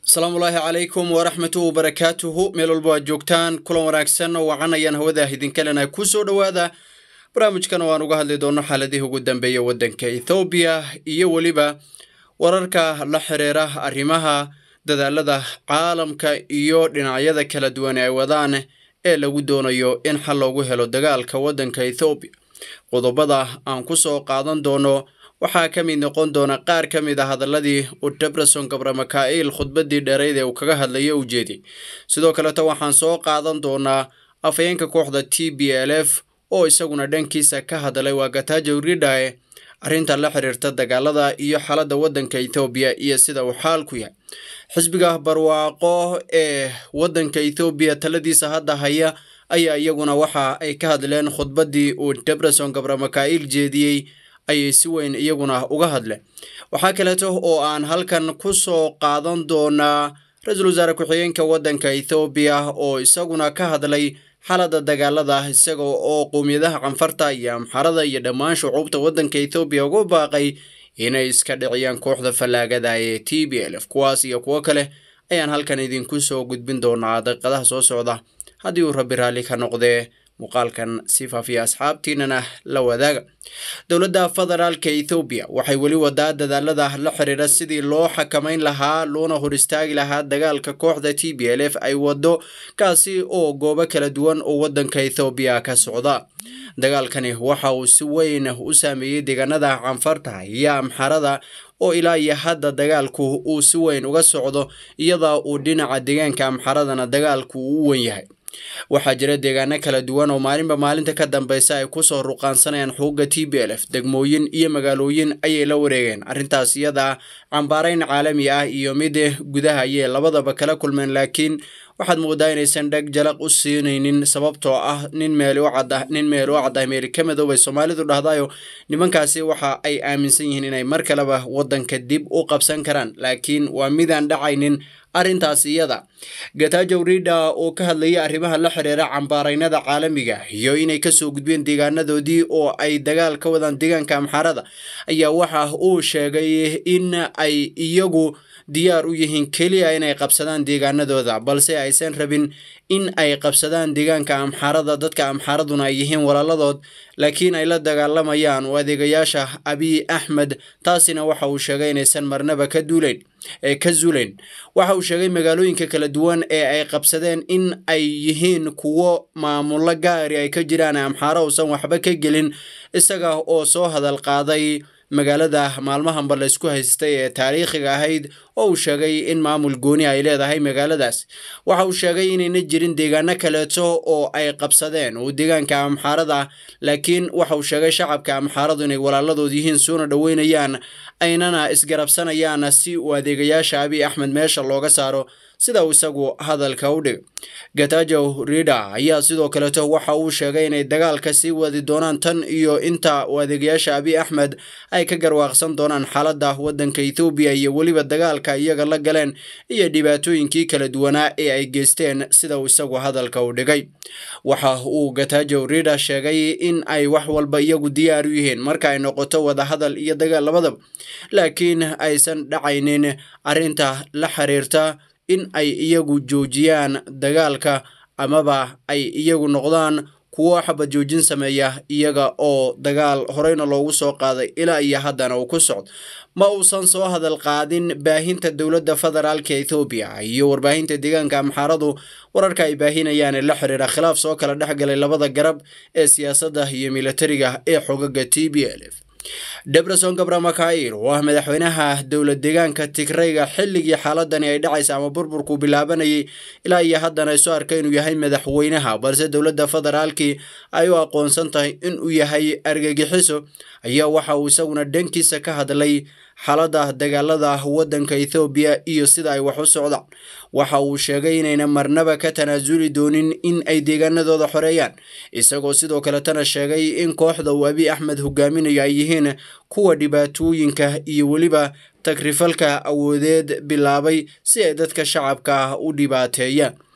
asalaamullaahi calaykum waraxmatu wabarakaatuhu meel walba aad joogtaan kulan wanaagsan oo wacanayaan hawada idinkalena ku soo dhowaada barnaamijkan oo aan uga hadli doono xaaladihii ugu dambeeya waddanka ethoobiya iyo weliba wararka la xiriira arrimaha dadaalada caalamka iyo dhinacyada kala duwan ay wadaan ee lagu doonayo in xal loogu helo dagaalka waddanka ethoobiya qodobada aan ku soo qaadan doono waxaa ka mid noqon doona qaar ka mid a hadaladii uu debreson gabramakaa'il khudbadii dheerayd ee uu kaga hadlaya u jeediyey sidoo kaleto waxaan soo qaadan doonaa afhayeenka kooxda t b l f oo isaguna dhankiisa ka hadlay waa gatajo ridhae arrinta la xiriirta dagaalada iyo xaaladda waddanka ethoobiya iyo sida uu xaalku yahay xisbiga barwaaqo ee waddanka ethoobiya taladiisa hadda haya ayaa iyaguna waxa ay ka hadleen khudbadii uu debreson gabramakaa'il jeediyey ayay si weyn iyaguna uga hadleen waxaa kaleeto oo aan halkan ku soo qaadan doonaa ra-iisul wasaare ku-xigeenka waddanka ethoobiya oo isaguna ka hadlay xaaladda dagaalada isaga oo qowmiyadaha canfarta iyo amxarada iyo dhammaan shucuubta waddanka ethoobiya ugu baaqay inay iska dhiciyaan kooxda fallaagada ee t b l f kuwaas iyo kuwo kale ayaan halkan idinku soo gudbin doonaa daqiiqadaha soo socda haddii uu rabbi raalli ka noqdee muuqaalkan si faafiya asxaabtiinana la wadaaga dowladda federaalka ethoobiya waxay weli wadaa dadaalada la xiriira sidii loo xakamayn lahaa loona hor istaagi lahaa dagaalka kooxda t b l f ay wado kaasi oo goobo kala duwan oo waddanka ethoobiya ka socda dagaalkani waxa uu si weyn u saameeyey deegaanada canfarta iyo amxarada oo ilaa iyo hadda dagaalku uu si weyn uga socdo iyada uu dhinaca deegaanka amxaradana dagaalku uu u wen yahay waxaa jira deegaano kala duwan oo maalinba maalinta ka dambeysa ay kusoo ruqaansanayaan xuquuqa t b l f degmooyin iyo magaalooyin ayay la wareegeen arrintaas iyada cambaarayn caalami ah iyo mid gudaha ayay labadaba kala kulmeen laakiin waxaad moodaa inaysan dheg jalaq u siinaynin sababtoo ah nin meel u cad ah nin meel u cad ah meeli ka midoobay soomaalidu dhahdayo nimankaasi waxa ay aaminsan yihiin inay mar kaleba waddanka dib u qabsan karaan laakiin waa midaan dhacaynin arrintaas iyada gatajow ridha oo ka hadlayay arrimaha la xiriira cambaaraynada caalamiga iyo inay kasoo gudbeen deegaanadoodii oo ay dagaal ka wadaan deegaanka amxaarada ayaa waxa uu sheegay in ay iyagu diyaar u yihiin keliya inay qabsadaan deegaanadooda balse aysan rabin in ay qabsadaan deegaanka amxaarada dadka amxaaraduna ay yihiin walaaladood laakiin ay la dagaalamayaan oo adeegayaasha abiy axmed taasina waxa uu sheegay inaysan marnaba ka duuleyn ee ka zuleyn waxa uu sheegay magaalooyinka kala duwan ee ay qabsadeen in ay yihiin kuwo maamulo gaari ay ka jiraan amxaaro uusan waxba ka gelin isaga oo soo hadal qaaday magaalada maalmahanba laysku haystay ee taariikhiga ahayd oo uu sheegay in maamul gooni ay leedahay magaaladaas waxa uu sheegay inayna jirin deegaano kaleeto oo ay qabsadeen oo deegaanka amxaarada laakiin waxa uu sheegay shacabka amxaaradu inay walaaladood yihiin suuna dhoweynayaan aynana isgarabsanayaan si uu adeegayaasha abiy axmed meesha looga saaro sida uu isagu hadalka u dhigay gatajow ridha ayaa sidoo kaleeto waxa uu sheegay inay dagaalka sii wadi doonaan tan iyo inta uu adeegayaasha abiy axmed ay ka garwaaqsan doonaan xaaladda waddanka ethoobiya iyo weliba dagaalka iyaga la galeen iyo dhibaatooyinkii kala duwanaa ee ay geysteen sida uu isagu hadalka u dhigay waxa uu gatajow ridha sheegay in ay wax walba iyagu diyaar u yihiin marka ay noqoto wadahadal iyo dagaal labadaba laakiin aysan dhacaynin arrinta la xiriirta in ay iyagu joojiyaan dagaalka amaba ay iyagu noqdaan kuwo xabad joojin sameeya iyaga oo dagaal horeyna loogu soo qaaday ilaa iyo haddana uu ku socdo ma uusan soo hadal qaadin baahinta dowladda federaalka ethoobiya iyo warbaahinta deegaanka amxaaradu wararka ay baahinayaan ee la xiriira khilaaf soo kala dhex galay labada garab ee siyaasadda iyo militariga ee xogaga t b l f debreson gabramakail oo ah madaxweynaha dowlad deegaanka tigrayga xilligii xaaladani ay dhacaysa ama burburku bilaabanayay ilaa iyo haddana isu arka inuu yahay madaxweynaha balse dowladda federaalkii ay u aqoonsan tahay inuu yahay argagixiso ayaa waxa uu isaguna dhankiisa ka hadlay xaaladda dagaalada waddanka ethoobiya iyo sida ay wax u socdaan waxa uu sheegay inayna marnaba ka tanaasuli doonin in ay deegaanadooda xoreeyaan isagoo sidoo kaletana sheegay in kooxda uu abiy axmed hogaaminayo ay yihiin kuwa dhibaatooyinka iyo weliba tagrifalka awoodeed bilaabay si ay dadka shacabka u dhibaateeyaan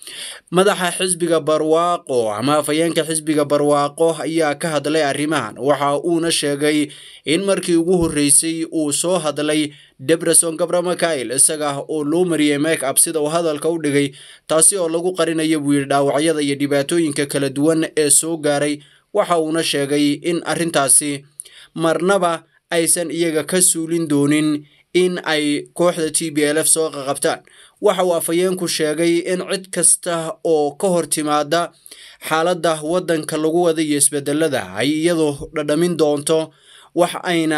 madaxa xisbiga barwaaqo ama afhayeenka xisbiga barwaaqo ayaa ka hadlay arrimahan waxa uuna sheegay in markii ugu horreysay uu soo hadlay debreson gabramakail isaga oo loo mariyey make up sida uu hadalka u dhigay taasi oo lagu qarinayo buu yidhi dhaawacyada iyo dhibaatooyinka kala duwan ee soo gaaray waxa uuna sheegay in arrintaasi marnaba aysan iyaga ka suulin doonin in ay kooxda t b l f soo qaqabtaan waxa uu afhayeenku sheegay in cid kasta oo ka hor timaada xaaladda waddanka lagu wada iyo isbedelada ay iyadu dhadhamin doonto wax ayna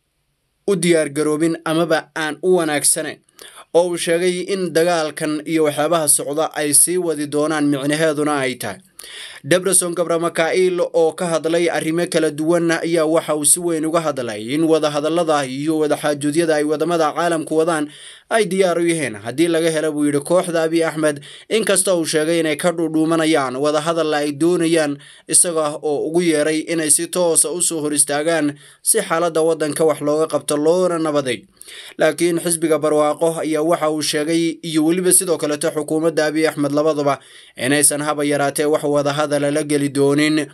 u diyaargaroobin amaba aan u wanaagsanayn oo uu sheegay in dagaalkan iyo waxyaabaha socda ay sii wadi doonaan micnaheeduna ay tahay debreson gabramakail oo ka hadlay arrimo kala duwan ayaa waxa uu si weyn uga hadlay in wadahadallada iyo wadaxaajuudyada ay wadamada caalamku wadaan ay diyaar u yihiin haddii laga helo buu yidhi kooxda abiy axmed inkasta uu sheegay inay ka dhuudhuumanayaan wadahadalla ay doonayaan isaga oo ugu yeeray inay si toosa usoo hor istaagaan si xaaladda waddanka wax looga qabto loona nabaday laakiin xisbiga barwaaqo ayaa waxa uu sheegay iyo weliba sidoo kaleto xukuumadda abiy axmed labadaba inaysan haba yaraatee wax wadahadala la geli doonin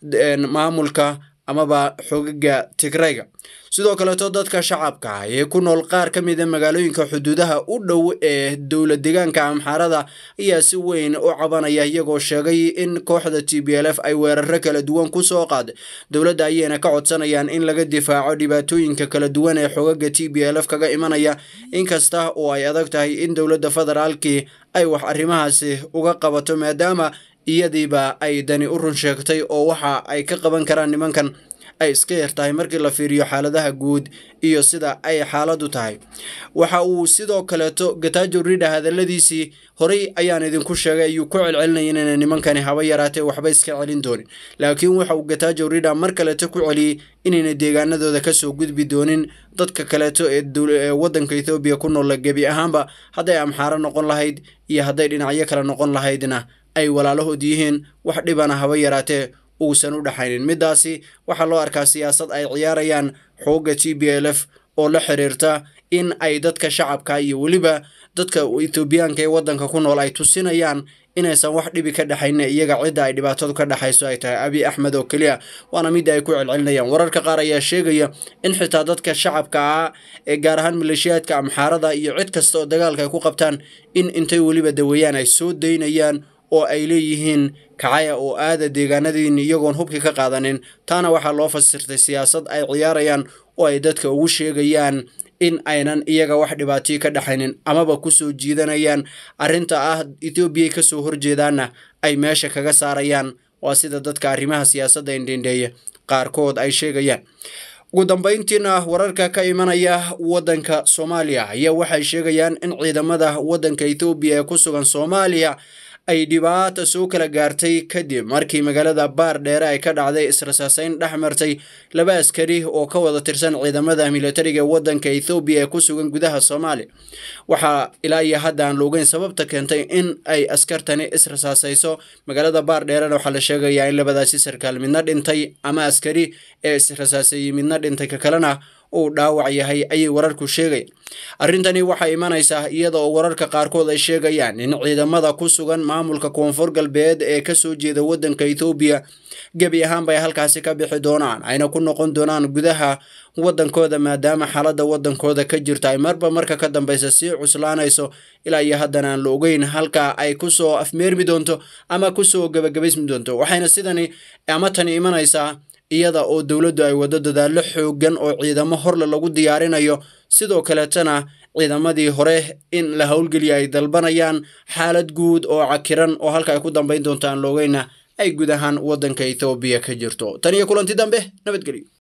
maamulka amaba xogaga tigrayga sidoo kaleeto dadka shacabka ee ku nool qaar ka mida magaalooyinka xuduudaha u dhow ee dowla deegaanka amxaarada ayaa si weyn u cabanaya iyagoo sheegay in kooxda t b l f ay weeraro kala duwan ku soo qaad dowladda ayayna ka codsanayaan in laga difaaco dhibaatooyinka kala duwan ee xogaga t b l f kaga imanaya inkasta oo ay adag tahay in dowladda federaalkii ay wax arrimahaasi uga qabato maadaama iyadiiba ay dani u run sheegtay oo waxa ay ka qaban karaan nimankan ay iska yar tahay markii la fiiriyo xaaladaha guud iyo sida ay xaaladdu tahay waxa uu sidoo kaleeto gatajo ridha hadalladiisii horey ayaan idinku sheegay ayuu ku celcelinaya inayna nimankani haba yaraatee waxba iska celin doonin laakiin waxa uu gatajo ridha mar kaleeto ku celiyey inayna deegaanadooda kasoo gudbi doonin dadka kaleeto ee waddanka ethoobiya ku noola gebi ahaanba hadday amxaaro noqon lahayd iyo hadday dhinacyo kale noqon lahaydna ay walaalahood yihiin wax dhibana haba yaraatee uusan u dhexaynin middaasi waxaa loo arkaa siyaasad ay ciyaarayaan xoogga t b l f oo la xiriirta in ay dadka shacabka iyo weliba dadka ethoobiyaanka ee waddanka ku nool ay tusinayaan inaysan wax dhibi ka dhexaynin iyaga cidda ay dhibaatadu ka dhexayso ay tahay abiy axmed oo keliya waana midda ay ku celcelinayaan wararka qaar ayaa sheegaya in xitaa dadka shacabka ah ee gaar ahaan maleeshiyaadka amxaarada iyo cid kasta oo dagaalka ay ku qabtaan in intay weliba daweeyaan ay soo daynayaan oo ay leeyihiin kacaya oo aada deegaanadiini iyagoon hubki ka qaadanin taana waxaa loo fasirtay siyaasad ay ciyaarayaan oo ay dadka ugu sheegayaan in aynan iyaga wax dhibaatiyo ka dhexaynin amaba kusoo jiidanayaan arrinta ah etoobiyay kasoo horjeedaanna ay meesha kaga saarayaan waa sida dadka arrimaha siyaasadda indhendheeya qaarkood ay sheegayaan ugu dambayntiina wararka ka imanaya waddanka soomaaliya ayaa waxay sheegayaan in ciidamada waddanka ethoobiya ee ku sugan soomaaliya ay dhibaata soo kala gaartay kadib markii magaalada baar dheere ay ka dhacday israsaaseyn dhex martay laba askari oo ka wada tirsan ciidamada militariga waddanka ethoobiya ee ku sugan gudaha soomaaliya waxaa ilaa iyo hadda aan loogeyn sababta keentay in ay askartani israsaasayso magaalada baar dheerena waxaa la sheegayaa in labadaasi sarkaal midna dhintay ama askari ee israsaaseeyey midna dhintay ka kalena uu dhaawac yahay ayay wararku sheegayaan arrintani waxay imanaysaa iyada oo wararka qaarkood ay sheegayaan in ciidamada ku sugan maamulka koonfur galbeed ee kasoo jeeda waddanka ethoobiya gebi ahaanba ay halkaasi ka bixi doonaan ayna ku noqon doonaan gudaha waddankooda maadaama xaaladda waddankooda ka jirta ay marba marka ka dambeysa sii cuslaanayso ilaa iyo haddana aan la ogeyn halka ay kusoo afmeermi doonto ama kusoo gebagabaysmi doonto waxayna sidani ama tani imanaysaa iyada oo dowladdu ay waddo dadaallo xooggan oo ciidamo horle lagu diyaarinayo sidoo kaleetana ciidamadii hore in la howlgeliya ay dalbanayaan xaalad guud oo cakiran oo halka ay ku dambayn doonto aan loogeyna ay guud ahaan waddanka ethoobiya ka jirto tan iyo kulanti dambe nabadgelyo